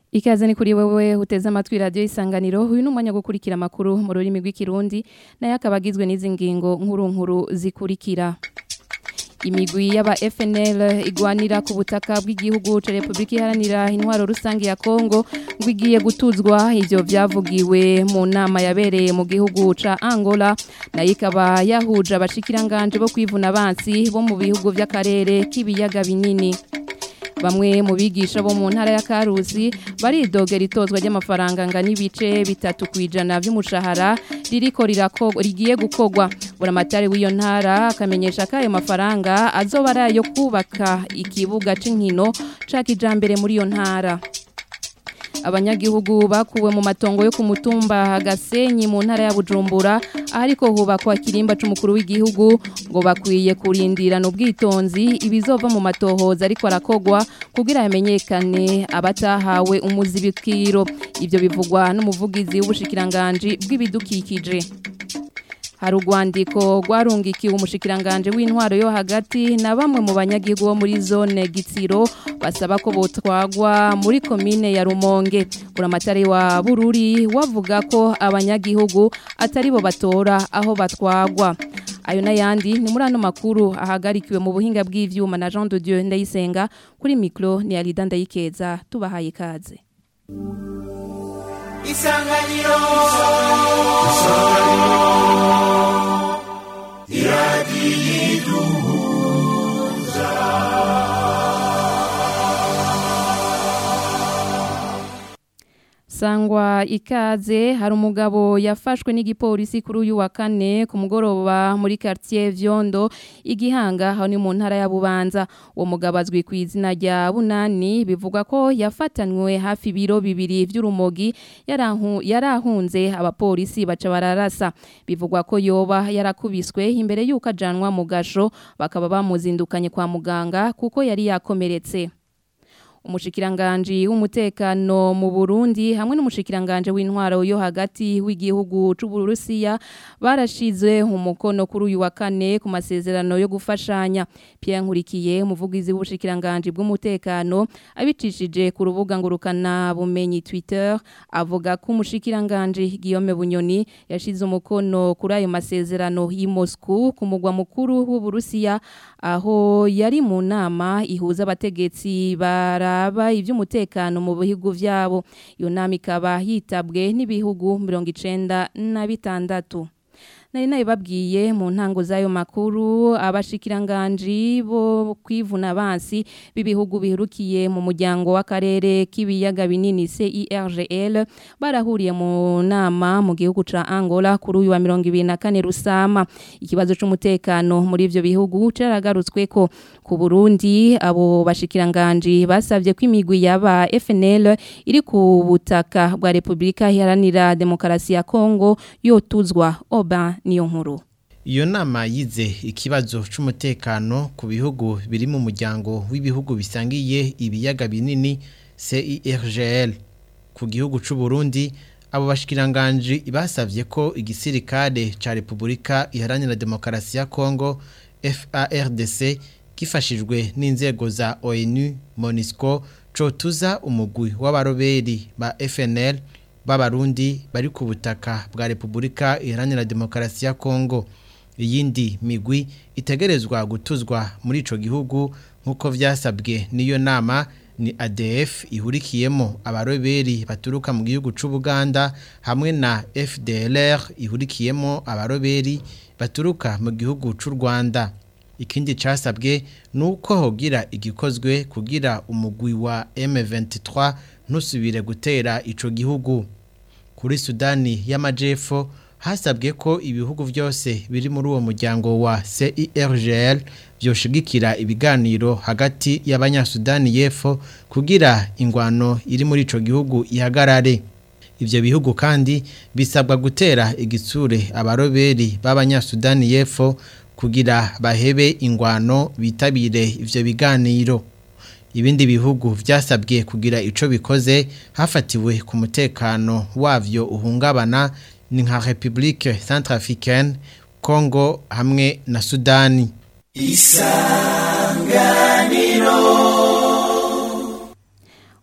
Ikaze ni kuri wewe uteze amatwi radio isanganiro uyu numwanya gukurikira makuru mu rurimi rw'ikirundi naye akabagizwe n'izi ngingo nkuru nkuru zikurikira imigwi y'aba FNL igwanira ku butaka bw'igihugu ca Republika Iharanira Intwaro Rusange ya Kongo ngo igiye gutuzwa ivyo vyavugiwe mu nama yabereye mu gihugu ca Angola nayo ikaba yahuje abashikiranganje bo kwivuna abansi bo mu bihugu vy'akarere k'ibiyaga binini bamwe mu bigisha bo mu ntara ya Karusi baridogera itozwa ry'amafaranga ngana ibice bitatu kwijana by'umushahara ririko rirako rigiye gukogwa buramatari w'iyo ntara akamenyesha ko ayo mafaranga azoba ari ayo kubaka ikibuga c'inkino ca kijambere muri iyo ntara abanyagihugu bakuwe mu matongo yo ku mutumba Gasenyi mu ntara ya Bujumbura ariko hubakwa kirimba c'umukuru w'igihugu ngo bakwiye kurindirana ubwitonzi ibizova mu matohoza ariko arakogwa kugira hamenyekane abatahawe umuzibikiro ivyo bivugwa n'umuvugizi w'ubushikiranganje bw'ibidukikije hari urwandiko rwarungikiwe umushikiranganje w'intwaro yo hagati na bamwe mu banyagihugu bo muri zone Gitsiro basaba ko botwagwa muri komine ya Rumonge buramatari wa Bururi wavuga ko abanyagihugu atari bo batora aho batwagwa ayo n'ayandi ni muri ano makuru ahagarikiwe mu buhinga bw'ivyuma na Jean de Dieu Ndayisenga kuri micro ni Alida Ndayikeza tubahaye ikaze isanganiro iradiyiduhuza sangwa ikaze hari umugabo yafashwe n'igipolisi kuri uyu wa kane ku mugoroba muri quartier Vyondo igihanga aho ni mu ntara ya Bubanza uwo mugabo azwi ku izina rya Bunani bivugwa ko yafatanywe hafi biro bibiri vy'urumogi yarahu yarahunze abapolisi baca bararasa bivugwa ko yoba yarakubiswe imbere yuko ajanwa mu gasho bakaba bamuzindukanye kwa muganga kuko yari yakomeretse umushikiranganje w'umutekano mu Burundi hamwe n'umushikiranganje w'intwaro yo hagati w'igihugu c'u Burusiya barashize umukono kuri uyu wa kane ku masezerano yo gufashanya Pierre Nkurikiye umuvugizi w'ubushikiranganje bw'umutekano abicishije ku rubuga ngurukana bumenyi Twitter avuga ko umushikiranganje Guillaume Bunyoni yashize umukono kuri ayo masezerano y'i Moscow ku mugwa mukuru w'u Burusiya aho yari mu nama ihuza abategetsi bara baraba ivy'umutekano mu bihugu vyabo iyo nama ikaba yitabwe n'ibihugu 96 nari nabibabwiye mu ntango z'ayo makuru abashikiranganje bo kwivuna abansi b'ibihugu biherukiye mu muryango w'akarere k'ibiyaga binini CIRGL barahuriye mu nama mu gihugu ca Angola kuri uyu wa 24 Rusama ikibazo c'umutekano muri ivyo bihugu caragarutswe ko ku Burundi abo bashikiranganje basavye ko imigwi yaba FNL iri ku butaka bwa Republika Iharanira Demokarasi ya Kongo yotuzwa oba niyo nkuru iyo nama yize ikibazo c'umutekano ku bihugu biri mu muryango w'ibihugu bisangiye ibiyaga binini CIRGL ku gihugu c'u Burundi abo bashikiranganje basavye ko igisirikare ca Republika Iharanira Demokarasi ya Kongo FARDC gifashijwe n'inzego za ONU MONUSCO cotuza umugwi w'abaroberi ba FNL b'abarundi bari ku butaka bwa Republika Iharanira Demokarasi ya Kongo iyindi migwi itegerezwa gutuzwa muri ico gihugu nkuko vyasabwe niyo nama ni ADF ihurikiyemo abaroberi baturuka mu gihugu c'u Buganda hamwe na FDLR ihurikiyemo abaroberi baturuka mu gihugu c'u Rwanda ikindi casabwe nuko hogira igikozwe kugira umugwi wa M23 ntusubire gutera ico gihugu kuri Sudani y'Amajepfo hasabwe ko ibihugu byose biri muri uwo muryango wa CIRGL byoshigikira ibiganiro hagati y'abanyasudani y'Epfo kugira ingwano iri muri ico gihugu ihagarare ivyo bihugu kandi bisabwa gutera igitsure abaroberi b'abanyasudani y'Epfo kugira bahebe ingwano bitabire ivyo biganiro ibindi bihugu vyasabwe kugira ico bikoze hafatiwe ku mutekano wavyo uhungabana ni nka Republique Centrafricaine Congo hamwe na Sudani isanganiro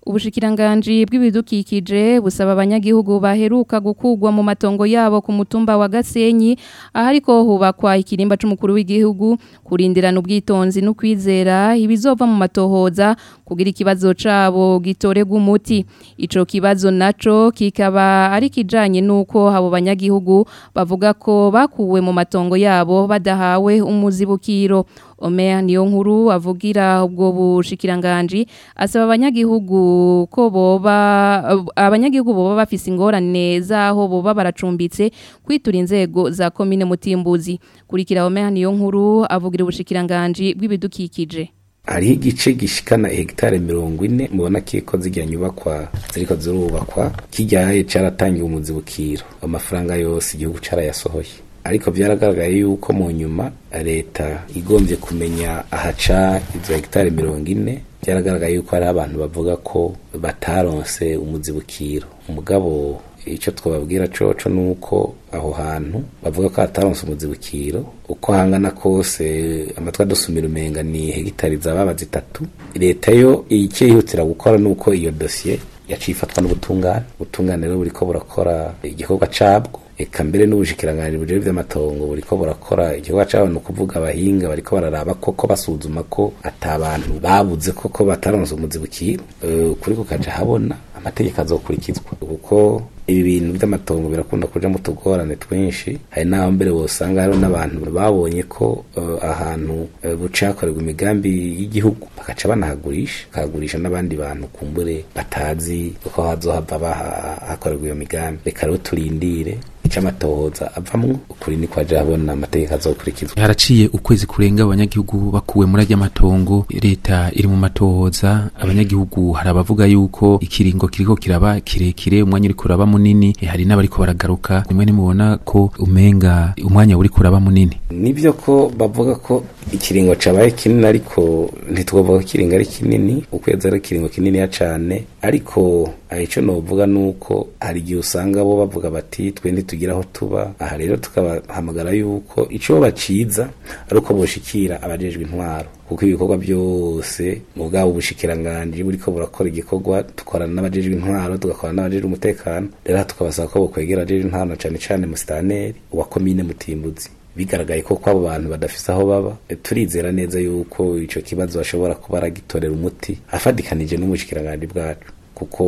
Ubushikiranganji bw'ibidukikije busaba abanyagihugu baheruka gukugwa mu matongo yabo ku mutumba wa Gasenyi ahariko hubakwa ikirimba c'umukuru w'igihugu kurindirana ubwitonzi no kwizera ibizova mu matohoza kugira ikibazo cabo gitorega umuti ico kibazo naco kikaba ari kijanye nuko abo banyagihugu bavuga ko bakuwe mu matongo yabo badahawe umuzibukiro Omer niyo nkuru avugira ubwo bushikiranganji asaba abanyagihugu ko boba abanyagihugu boba bafise ingorane zaho boba baracumbitse kwitura inzego za komine Mutimbuzi kurikira Omer niyo nkuru avugira ubushikiranganji bw'ibidukikije hariho igice gishikana hegitare mirongo ine mubona ko zijya nyubakwa ziriko zirubakwa kijyaye caratangiwe umuzibukiro amafaranga yose igihugu carayasohoye ariko byaragaragaye yuko mu nyuma leta igombye kumenya ahaca izo hegitari mirongo ine byaragaragaye yuko hari abantu bavuga ko bataronse umuzibukiro umugabo icyo twababwira coco ni uko aho hantu bavuga ko hataronse umuzibukiro uko hangana kose amatwi adusumira umenga ni hegitari zababa zitatu leta yo icyo yihutira gukora ni uko iyo dosiye yaciye ifatwa n'ubutungane ubutungane rero buriko burakora igikorwa cabwo eka mbere n'ubushikiranganji bujejwe vy'amatongo buriko burakora igikorwa cabo ni ukuvuga abahinga bariko bararaba koko basuzuma ko ata bantu babuze koko bataronse umuzibukiro kuri kukaja habona amategeko azokurikizwa kuko ibi bintu by'amatongo birakunda kuja mu tugorane twinshi hari n'aho mbere wosanga hariho n'abantu babonye ko uh, ahantu uh, bucakorerwa imigambi y'igihugu bakaca banahagurisha bakahagurisha n'abandi bantu kumbure batazi uko hazohava hakorerwa iyo migambi reka rero turindire ica amatohoza avamwo ukuri ni kwaje habona amategeko azokurikizwa haraciye ukwezi kurenga abanyagihugu bakuwe muri ajya matongo leta iri mu matohoza abanyagihugu hari abavuga yuko ikiringo kiriko kiraba kirekire umwanya uri kuraba munini hari n'abariko baragaruka rimwe nimubona ko umenga umwanya uri kuraba munini nivyo ko bavuga ko ikiringo cabaye kinini ariko ntitwovuga ko ikiringo ari kinini ukwezi ari ikiringo kininiya cane ariko ico novuga nuko hari igihe usanga bo bavuga bati twe ntitugira aho tuba aha rero tukabahamagara yuko ico baciza ari uko boshikira abajejwe intwaro kuko ibikorwa byose mu bwabo bushikiranganji buriko burakora igikorwa dukorana n'abajejwe intwaro tugakorana n'abajejwe umutekano rero tukabasaba ko bokwegera abajejwe intwaro cane cane musitaneri wa komine mutimbuzi bigaragaye ko kwabo bantu badafise aho baba turizera neza yuko ico kibazo bashobora kuba aragitorera umuti afadikanije n'ubushikiranganje bwacu kuko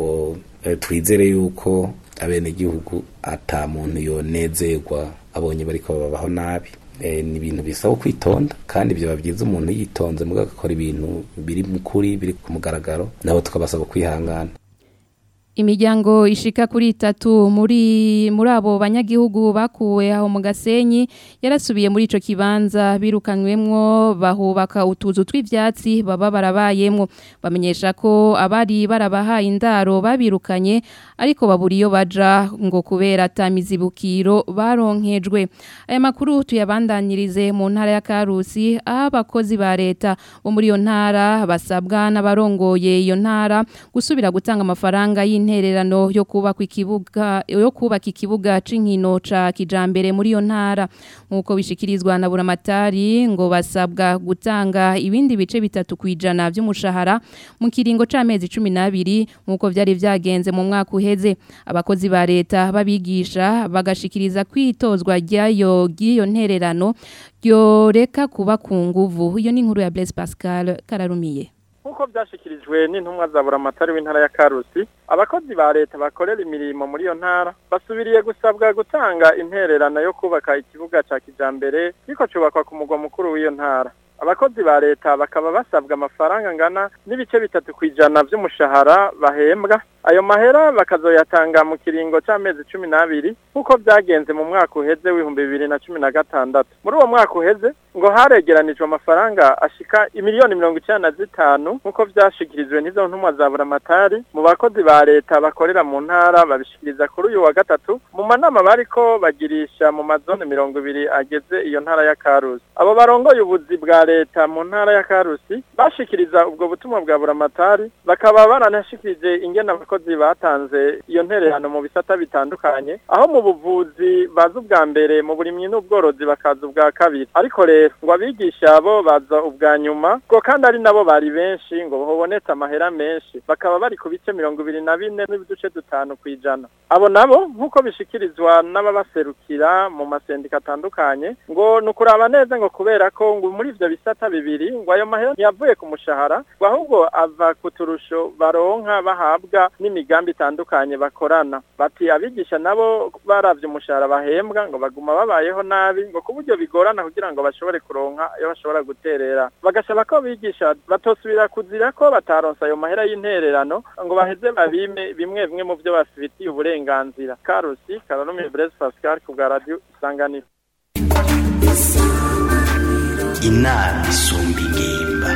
twizere yuko abenegihugu ata muntu yonezerwa abonye bariko babaho nabi ni ibintu bisaba kwitonda kandi byaba byiza umuntu yitonze muga agakora ibintu biri mu kuri biri ku mugaragaro nabo tukabasaba kwihangana Imiryango ishika kuri itatu muri muri abo banyagihugu bakuwe aho mu Gasenyi yarasubiye muri ico kibanza birukanywemwo bahubaka utuzu tw'ivyatsi baba barabayemwo bamenyesha ko abari barabahaye indaro babirukanye ariko baburiyo baja ngo kubera tamizibukiro baronkejwe aya makuru tuyabandanirize mu ntara ya Karusi aho abakozi ba leta bo muri iyo ntara basabwa n'abarongoye iyo ntara gusubira gutanga amafaranga y'in intererano yo kubaka ikibuga yo kubaka ikibuga c'inkino ca kijambere muri yo ntara nkuko bishikirizwa na buramatari ngo basabwa gutanga ibindi bice bitatu kwijana by'umushahara mu kiringo c'amezi 12 nkuko vyari vyagenze mu mwaka uheze abakozi ba leta babigisha bagashikiriza kwitozwa ryayo giyo ntererano ryoreka kuba ku nguvu iyo ni inkuru ya Blaise Pascal kararumiye nk'uko byashyikirijwe n'intumwa za buramatari w'intara ya karusi abakozi ba leta bakorera imirimo muri iyo ntara basubiriye gusabwa gutanga intererano yo kubaka ikibuga cya kijambere kiko cyubakwa ku mugwa mukuru w'iyo ntara abakozi ba leta bakaba basabwa amafaranga angana n'ibice bitatu ku ijana by'umushahara bahembwa ayo mahera bakazoyatanga mu kiringo c'amezi cumi n'abiri nk'uko byagenze mu mwaka uheze w'ibihumbi bibiri na cumi na gatandatu muri uwo mwaka uheze ngo haregeranijwe amafaranga ashika imiliyoni mirongo icenda na zitanu nk'uko vyashikirijwe n'izo ntumwa za buramatari mu bakozi ba leta bakorera mu ntara babishikiriza kuri uyu wa gatatu mu manama bariko bagirisha mu mazone mirongo ibiri ageze iyo ntara ya karusi abo barongoye ubuzi bwa leta mu ntara ya karusi bashikiriza ubwo butumwa bwa buramatari bakaba baranashikirije ingene abakozi abakozi batanze iyo ntererano mu bisata bitandukanye aho mu buvuzi baza ubwa mbere mu burimyi n'ubworozi bakaza ubwa kabiri ariko rero ngo abigisha bo baza ubwa nyuma ngo kandi ari nabo bari benshi ngo hobonetse amahera menshi bakaba bari ku bice mirongo ibiri na bine n'ibiduce dutanu ku ijana abo nabo nk'uko bishikirizwa n'ababaserukira mu masendika atandukanye ngo ni ukuraba neza ngo kubera ko ngo muri ivyo bisata bibiri ngo ayo mahera ntiyavuye ku mushahara ngo ahubwo ava ku turusho baronka bahabwa n'imigambi itandukanye bakorana bati abigisha nabo baravye umushahara bahembwa ngo baguma babayeho nabi ngo ku buryo bigorana kugira ngo bashobore kuronka iyo bashobora guterera bagasaba ko bigisha batosubira kuzira ko bataronsa ayo mahera y'intererano ngo baheze babime bimwe bimwe mu byo bafitiye uburenganzira karusi karanumi Blaise Pascal ku bwa radio isanganiro inama isumba ingimba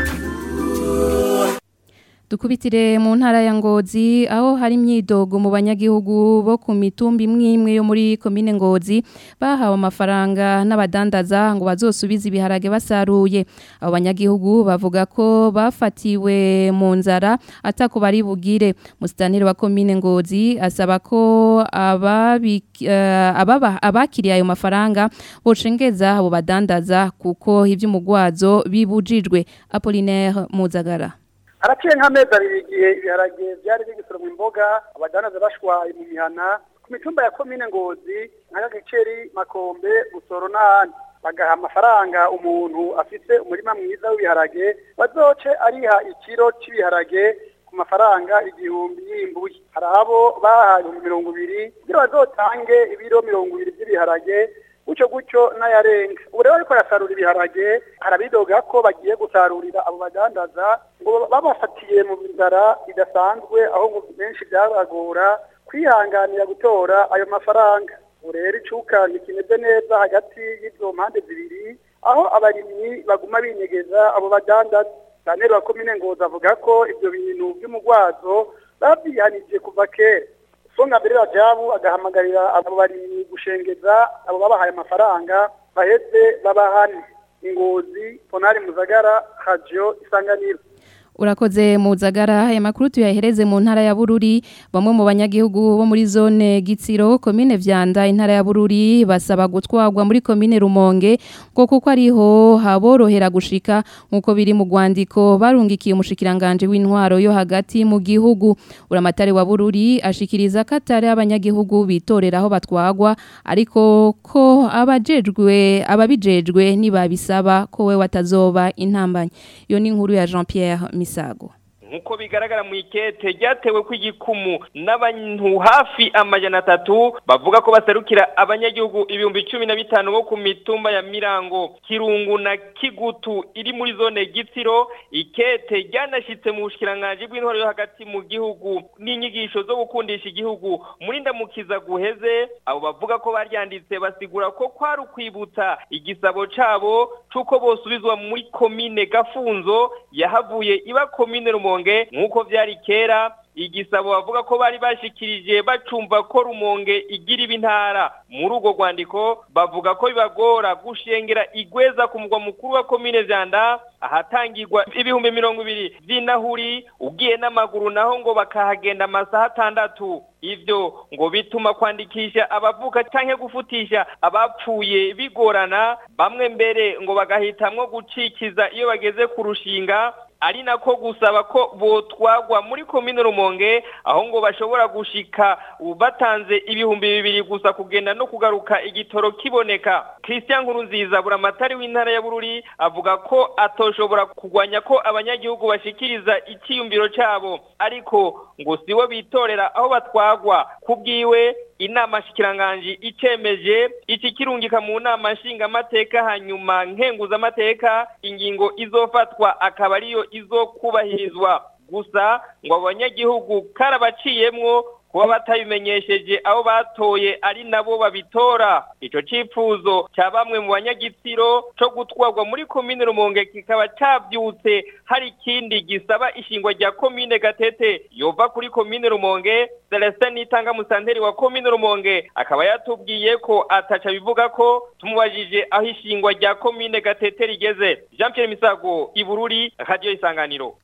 Dukubitire mu ntara ya Ngozi aho hari imyidogo mu banyagihugu bo ku mitumba imwe imwe yo muri komine Ngozi bahawe amafaranga n'abadandaza ngo bazosubize ibiharage basaruye abo banyagihugu bavuga ko bafatiwe mu nzara atako bari bugire musitanire wa komine Ngozi asaba ko ababi uh, ababa abakiriye ayo mafaranga bocengeza abo badandaza kuko ivy'umugwazo bibujijwe Apollinaire Muzagara haraciye nk'amezi abiri igihe ibiharage byari bigisoromwa imboga abadanaza bashwaye mu mihana ku mitumba ya komine ngozi nka giceri makombe busoro n'ahandi bagaha amafaranga umuntu afite umurima mwiza w'ibiharage bazoce ariha ikiro cy'ibiharage ku mafaranga igihumbi y'imbuye hari abo bahaye ibihumbi mirongo ibiri kugira bazotange ibiro mirongo ibiri by'ibiharage gutyo gutyo n'ayarenga ubu rero ariko arasarura ibiharage harabidoga ko bagiye gusarurira abo badandaza ngo babafatiye mu nzara idasanzwe aho ngo benshi byabagora kwihanganira gutora ayo mafaranga ubu rero icukanye kimeze neza hagati y'izo mpande zibiri aho abarimyi baguma binyegeza abo badandaza saneri wa komine ngoza avuga ko ibyo bintu by'umugwazo babyihanije kuva kera songa mbere rajabu agahamagarira abo barimyi gushengeza abo babahaye amafaranga baheze babahane ingozi ponari muzagara radio isanganiro Urakoze muzagara aya makuru tuyahereze mu ntara ya Bururi bamwe mu banyagihugu bo muri zone Gitsiro komine Vyanda intara ya Bururi basaba gutwagwa muri komine Rumonge ngo kuko ariho haborohera gushika nkuko biri mu gwandiko barungikiye umushikiranganje w'intwaro yo hagati mu gihugu uramatari wa Bururi ashikiriza katare abanyagihugu bitoreraho batwagwa ariko ko abajejwe ababijejwe nibabisaba ko we watazoba intambanye iyo ni inkuru ya Jean Pierre Misago nkuko bigaragara mu ikete ryatewe kw'igikumu n'abantu hafi amajana atatu bavuga ko baserukira abanyagihugu ibihumbi cumi na bitanu bo ku mitumba ya mirango kirungu na kigutu iri muri zone gitsiro ikete ryanashitse mu bushikiranganji bw'intwaro yo hagati mu gihugu n'inyigisho zo gukundisha igihugu muri ndamukiza guheze abo bavuga ko baryanditse basigura ko kwari ukwibutsa igisabo cabo c'uko bosubizwa muri komine gafunzo yahavuye iba komine rumonge nk'uko byari kera igisabo bavuga ko bari bashikirije bacumva ko rumonge igira ibintara muri urwo rwandiko bavuga ko bibagora gushengera igweza ku mugwa mukuru wa komine vyanda ahatangirwa ibihumbi mirongo ibiri vy'inahuri ugiye n'amaguru naho ngo bakahagenda amasaha atandatu ivyo ngo bituma kwandikisha abavuka canke gufutisha abapfuye bigorana bamwe mbere ngo bagahitamwo gucikiza iyo bageze ku rushinga ari nako gusaba ko botwagwa muri komine rumonge aho ngo bashobora gushika batanze ibihumbi bibiri gusa kugenda no kugaruka igitoro kiboneka christian nkurunziza buramatari w'intara ya bururi avuga ko atoshobora kugwanya ko abanyagihugu bashikiriza icyiyumviro cyabo ariko ngo sibo bitorera aho batwagwa kubwiwe inama shikiranganji icemeje iki kirungika mu nama nshingamateka hanyuma nkenguzamateka ingingo izofatwa akaba ariyo izokubahirizwa gusa ngo abanyagihugu karabaciyemwo kuba batabimenyesheje aho batoye ari nabo babitora ico cifuzo ca bamwe mu banyagitsiro co gutwarwa muri komine rumonge kikaba cavyutse hari ikindi gisaba ishingwa rya komine gatete yova kuri komine rumonge Celestin Nitanga musanteri wa komine rumonge akaba yatubwiye ko ataca bivuga ko tumubajije aho ishingwa rya komine gatete rigeze Jean Pierre Misago ibururi radio isanganiro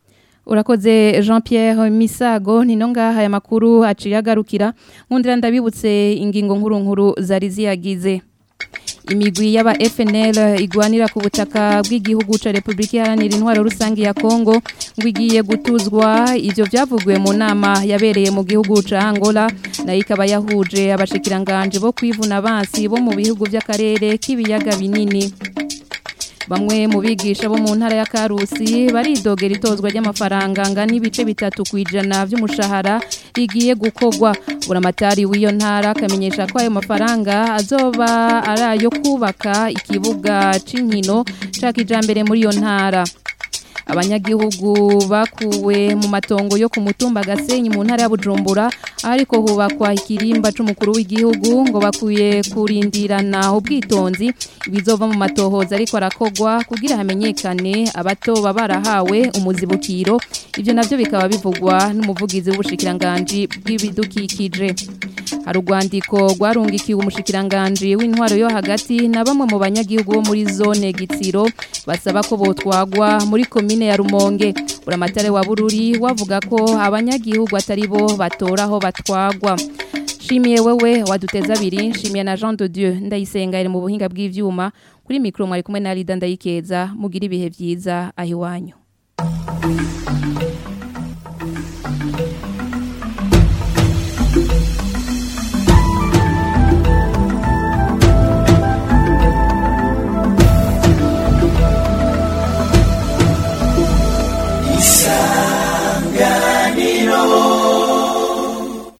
urakoze jean Pierre misago nino ngaha aya makuru aciye agarukira nkundira ndabibutse ingingo nkuru nkuru zari ziyagize imigwi y'aba FNL igwanira ku butaka bw'igihugu ca Republika Iharanira Intwaro Rusangi ya Kongo ngo igiye gutuzwa ivyo byavugiwe mu nama yabereye mu gihugu ca Angola nayo ikaba yahuje abashikiranganje bo kwivuna abansi bo mu bihugu by'akarere k'ibiyaga binini Bamwe mu bigisha bo mu ntara ya Karusi baridogera itozwa ry'amafaranga angana ibice bitatu kwijana by'umushahara rigiye gukogwa buramatari w'iyo ntara akamenyesha ko ayo mafaranga azoba ari ayo kubaka ikibuga c'inkino ca kijambere muri iyo ntara abanyagihugu bakuwe mu matongo yo ku mutumba gasenyi mu ntara ya Bujumbura ariko hubakwa ikirimba c'umukuru w'igihugu ngo bakuye kurindirana ubwitonzi ibizova mu matohoza ariko arakogwa kugira hamenyekane abato barahawe umuzibukiro ivyo navyo bikaba bivugwa n'umuvugizi w'ubushikiranganje bw'ibidukikije hari urwandiko rwarungikiwe umushikiranganji w'intwaro yo hagati na bamwe mu banyagihugu bo muri zone gitsiro basaba ko botwagwa muri komine ya rumonge uramatare wa bururi wavuga ko abanyagihugu atari bo batora aho batwagwa shimiye wewe waduteza abiri shimiye na jean de dieu ndayisenga iri mu buhinga bw'ivyuma kuri mikoro mwari kumwe na rida ndayikeza mugira ibihe byiza aho iwanyu